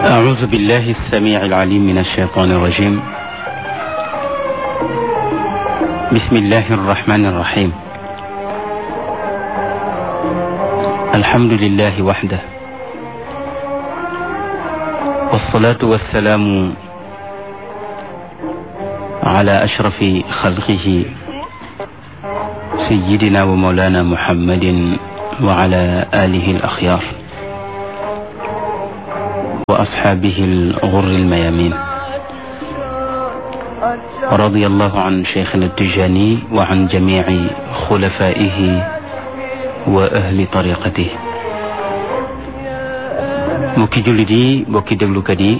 أعوذ بالله السميع العليم من الشيطان الرجيم بسم الله الرحمن الرحيم الحمد لله وحده والصلاة والسلام على أشرف خلقه سيدنا ومولانا محمد وعلى آله الأخيار وأصحابه الغر الميامين رضي الله عن شيخنا التجاني وعن جميع خلفائه وأهل طريقته mbokki jullit yi mbokki déglukat yi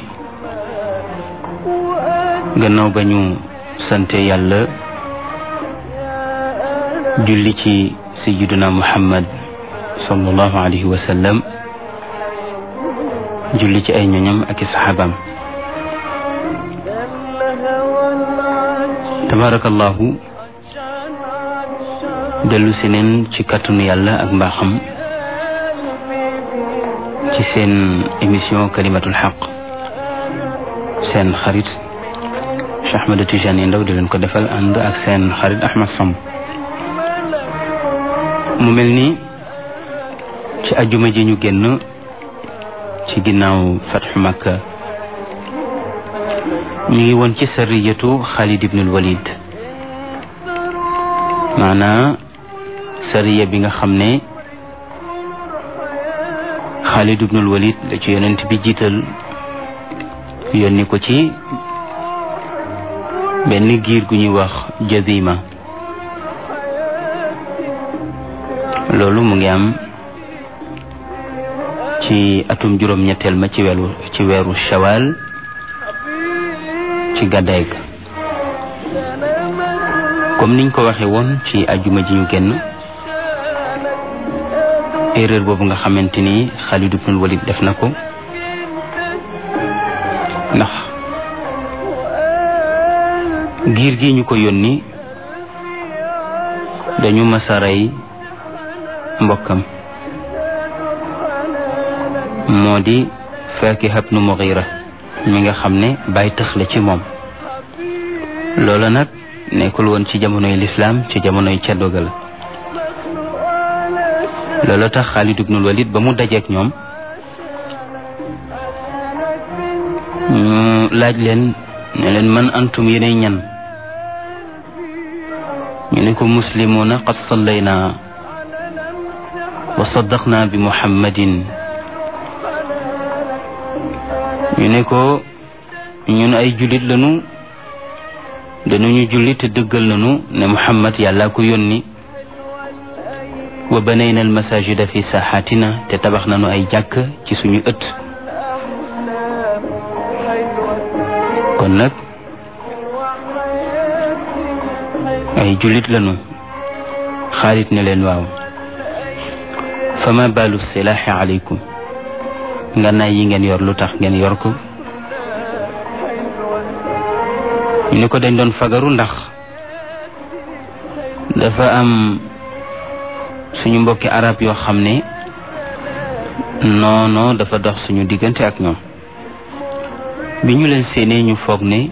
gannaaw ba ñu sante yàlla julli ci sayyiduna muhammad sallallahu alayhi wa sallam julli ci ay ñoñam ak i saxaabaam tabarakallahu dellu si neen ci kàttanu yàlla ak mbaaxam ci seen émission kalimatul xaq seen xarit Cheikh Ahmed Tidiane Ndao di leen ko defal ànd ak seen xarit Ahmed Samb mu mel ni ci ajuma ji ñu génn ci ginnaaw fatxu makka ñu ngi woon ci sariyatu xaalid ibnul walid maanaa sariya bi nga xam ne xaalid ibnul walid la ci yonent bi jiital yónni ko ci benn giir gu ñuy wax jazima loolu mu ngi am ci atum juróom ñetteel ma ci weeru ci weeru shawal ci gàddaay ga comme niñ ko waxee woon ci ajuma ji ñu génn erreur boobu nga xamante ni Xaalid ibnul Walid def na ko ndax giir gi ñu ko yónni dañu masa rey mbokkam moo di Faakiha ibnu Mughira mi nga xam ne bàyyi tëx la ci moom loola nag nekkul woon ci jamonoy lislaam ci jamonoy ceddoga la loola tax Xaalid ibnul Walid ba mu dajeek ñoom ñu laaj leen ne leen man antum yéenay ñan ñu ne ko muslimuuna qad sallayna wa saddaqna bi muhammadin ñu ne ko ñun ay jullit lañu dañuñu jullit te dëggal nañu ne muhammad yàlla ko yónni wa banayna al masajida fi saxaatina te tabax nañu ay jàkk ci suñu ëtt kon nag ay jullit lañu xaalit ne leen waaw fama baalu silaaxi aleykum ngànnaay yi ngeen yor lu tax ngeen yor ko ñu ne ko dañ doon fagaru ndax dafa am suñu mbokki arab yoo xam ne noono dafa dox suñu diggante ak ñoom bi ñu leen séenee ñu foog ne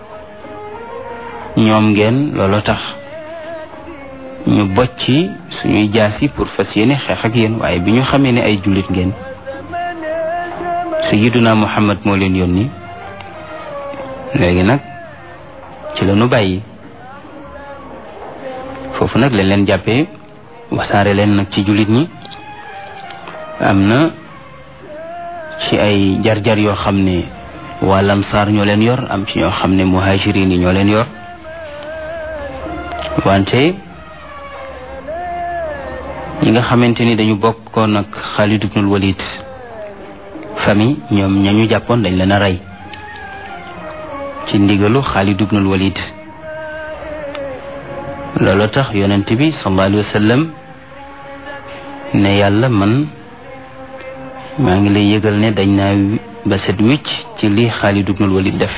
ñoom ngeen loolu tax ñu bocci suñuy jaasi pour fas yéene xeex ak yéen waaye bi ñu xamee ne ay jullit ngeen sayyiduna muhammad moo leen yónni léegi nag ci la ñu bàyyi foofu nag lañ leen jàppee wasaare leen nag ci jullit ñi am na ci ay jar-jar yoo xam ne waa lamsaar ñoo leen yor am ci ñoo xam ne muhajirin yi ñoo leen yor wante ñi nga xamante ni dañu bokkoon ak Xaalid ibnul Walid famille ñoom ñañu jàppoon dañ leen a rey ci ndigalu Xaalid ibnul Walid loolu tax yonent bi sallallahu alayhi wa sallam ne yàlla man maa ngi lay yëgal ne dañ naa ba set wicc ci li Xaalid ibnul Walid def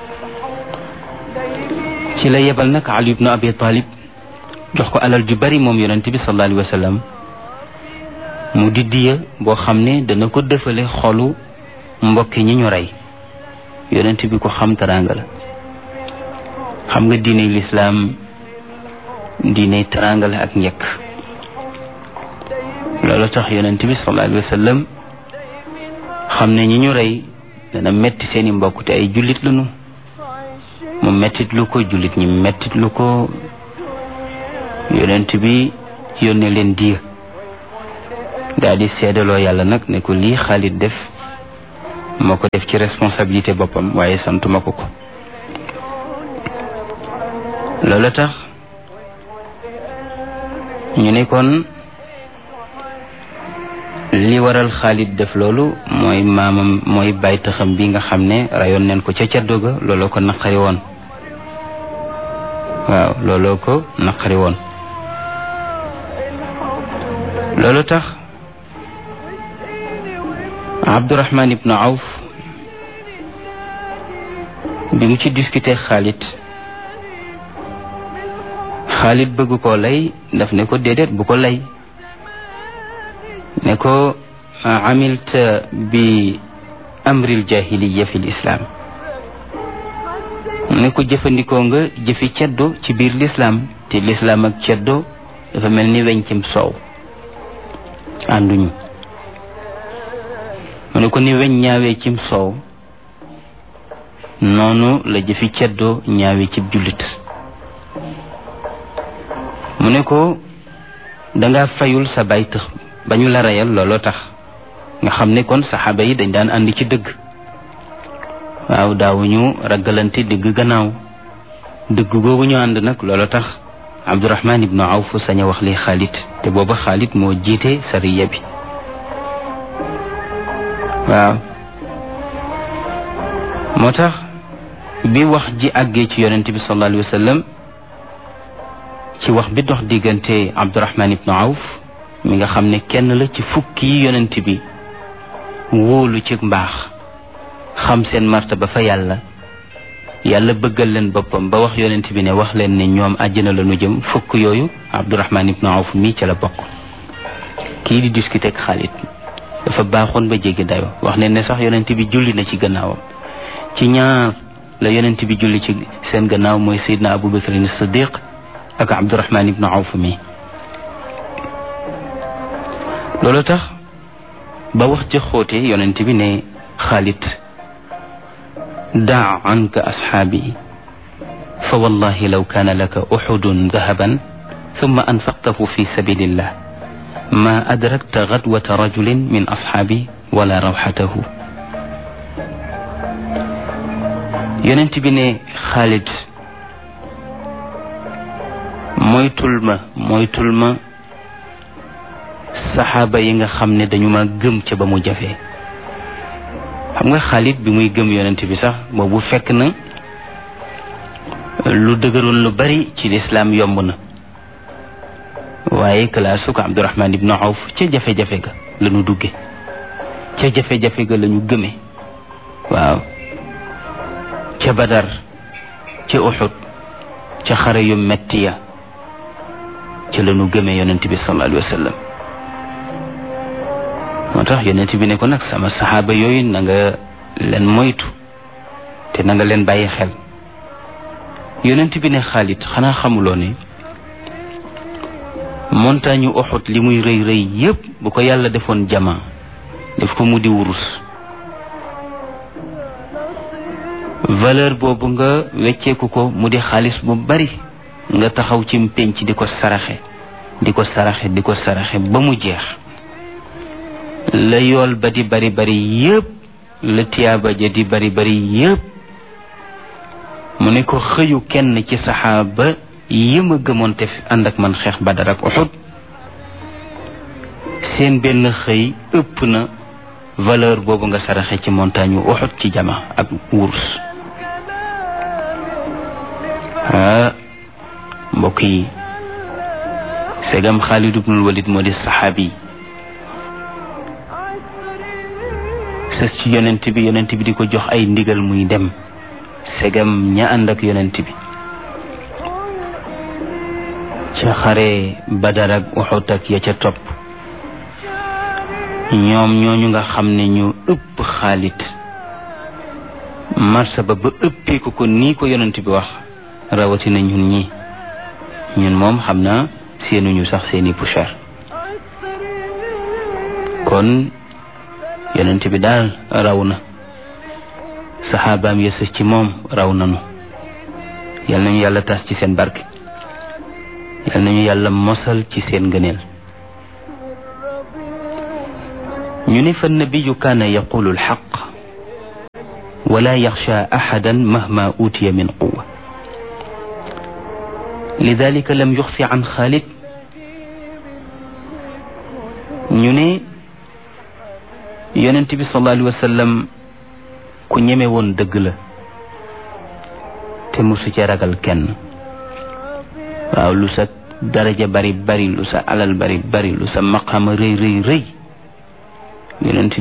ci la yebal nag Ali ibnu Abi Talib jox ko alal ju bari moom yonent bi sallallahu alayhi wa sallam mu di diya boo xam ne dana ko dëfale xolu mbokki ñi ñu rey yonent bi ko xam teraanga la xam nga diine lislaam diine teraanga la ak njëkk loolu tax yonent bi sallallahu alayhi wa sallam xam ne ñi ñu rey dana metti seeni mbokk te ay jullit lañu mu mettit lu ko jullit ñi mettit lu ko yonent bi yónnee leen diir daal di seedaloo yàlla nag ne ko lii Xaalid def moo ko def ci responsabilité boppam waaye santuma ko ko loolu tax ñu ne kon li waral Xaalid def loolu mooy maamam mooy baytaxam bi nga xam ne rayoon neen ko ca caddo ga looloo ko naqari woon waaw looloo ko naqari woon loolu tax Abdurahman ibnu Awf bi mu ci discuter Xaalid Xaalid bëgg koo lay daf ne ko déedéet bu ko lay ne ko amilta bi amril jahiliya fi lislaam ne ko jëfandikoo nga jëfi ceddo ci biir lislaam te lislaam ak ceddo dafa mel ni weñ cim soow ànduñu mu ne ko ni weñ ñaawee cim soow noonu la jëfi ceddo ñaawee cib jullit mu ne ko danga fayul sa bay tëx ba ñu la reyal looloo tax nga xam ne kon saxaaba yi dañ daan àndi ci dëgg waaw daawuñu ragalante dëgg gannaaw dëgg googu ñu ànd nag looloo tax Abdurahman ibnu Awf sañ a wax li Xaalid te booba Xaalid moo jiite sariya bi waaw moo tax bi wax ji àggee ci yonent bi sallallahu alayhi wa sallam ci wax bi dox diggante Abdurahman ibnu Awf mi nga xam ne kenn la ci fukki yi yonent bi wóolu ci mbaax xam seen martaba fa yàlla yàlla bëggal leen boppam ba wax yonent bi ne wax leen ne ñoom àjjana la nu jëm fukk yooyu Abdurahman ibnu Awf mii ca la bokk kii di discuter ak Xaalid dafa baaxoon ba jéggi dayo wax ne ne sax yonent bi julli na ci gannaawam ci ñaar la yonent bi julli ci seen gannaaw mooy Seydina Abu Bakrin Siddiq ak Abdurahman ibnu Awf mii loolu tax ba wax ja xóote yonent bi ne Xaalid daa anka asxaabi fa wallahi law kaana laka uxudun dahaban thumma anfaqtahu fi sabilillah ma adrakta gadwata rajulin min asxaabi wala rawxatahu yonent bi ne Xaalid moytul ma moytul ma saxaaba yi nga xam ne dañu ma gëm ca ba mu jafee xam nga Xaalid bi muy gëm yonent bi sax boobu fekk na lu dëgëroon lu bari ci lislaam yomb na waaye kalaasu ko Abdurahman ibnu Awf ca jafe-jafe ga la ñu dugge ca jafe-jafe ga la ñu gëme waaw ca Badar ca Uxud ca xare yu metti ya ca la ñu gëme yonent bi sallallahu alayhi wa sallam moo tax yonent bi ne ko nag sama saxaaba yooyu na nga leen moytu te na nga leen bàyyi xel yonent bi ne Xaalid xanaa xamuloo ne montagne Uhud li muy rëy rëy yépp bu ko yàlla defoon jama def ko mu di wurus valeur boobu nga wecceeku ko mu di xaalis bu bari nga taxaw ci pénc di ko saraxe di ko saraxe di ko saraxe ba mu jeex la yool ba di bari bari yépp la tiyaaba ja di bari bari yépp mu ne ko xëyu kenn ci saxaaba yi ma gëmoon te ànd ak man xeex Badar ak Uhud seen benn xëy ëpp na valeur boobu nga saraxe ci montagne yu Uhud ci jama ak wurus ah mbokk yi segam Xaalid ibnul Walid moo di saxaabi sës ci yonent bi yonent bi di ko jox ay ndigal muy dem segam ña ànd ak yonent bi ca xare Badar ak Uhud ak ya ca topp ñoom ñooñu nga xam ne ñu ëpp Xaalid martaba ba ëppee ko ko nii ko yonent bi wax rawatina ñun ñi ñun moom xam naa seenuñu sax seeni poussière kon yonent bi daal raw na saxaabaam ya sës ci moom raw nanu yal nañu yàlla tas ci seen barke yal nañu yàlla mosal ci seen ngëneel ñu ne fa nabiyu kaana yaqulu alxaq wala yaxsha axadan mahma utiya min quwa lidalika lam yuxfi an xaalid ñu ne yonent bi sallallahu alayhi wa sallam ku ñeme woon dëgg la te musu ci ragal kenn waaw lu sa daraja bari bari lu sa alal bari bari lu sa maqama rëy rëy rëy yonent